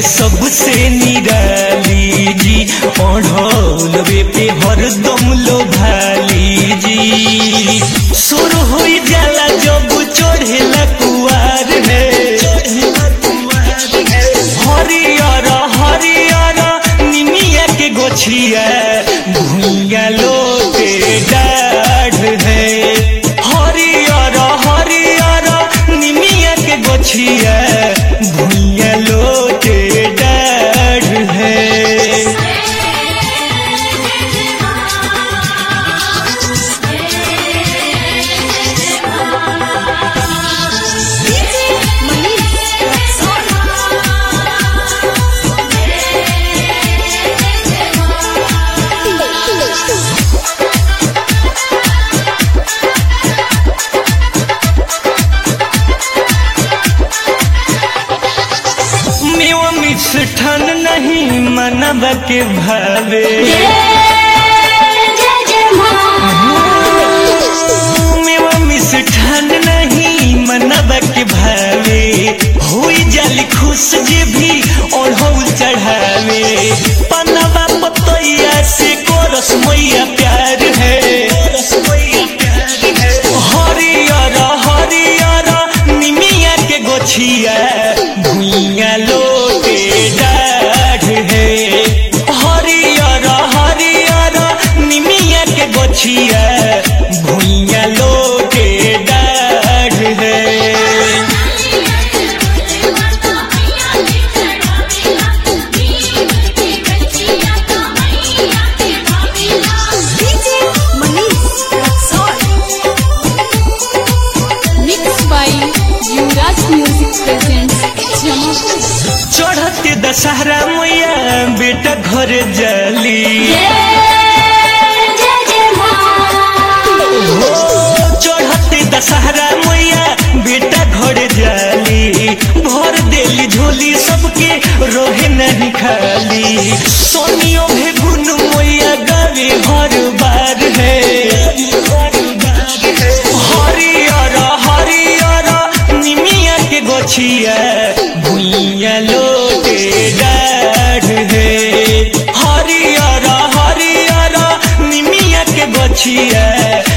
सबसे निराली जी ओढ़ौलवे पे हरदम लोभाली जी सुर हो जाला जब चढ़ेला कुआर है हरियर हरियर निमिया के गोछिया भुइया लोटे डाढ़ है हरियर हरियर निमिया के गोछिया भुइया लोटे डाढ़ है मेवा मिष्ठन नहीं मनब के भावे मेवा मिष्ठन नहीं मनब के भावे हुई जल खुश जे भी ओढ़ौल चढ़ावे पनवा पतैया से कोरस मैया प्यार है हरियर हरियर निमिया के गोछिया भुइया लोटे डाढ़ है हरियर हरियर निमिया के गोछिया भुइया लोटे डाढ़ है Mixed by Yuvraj Music presents Jamapur. चढ़ते दशहरा मैया बेटा घर जली हो चढ़ते दशहरा मैया बेटा घर जली भर देली झोली सबके रोहे नहीं खाली सोनियो भी गुन मैया गावे हर बार है हरियर हरियर निमिया के गोछिया भुइया लोटे डाढ़ है हरियर हरियर निमिया के गोछिया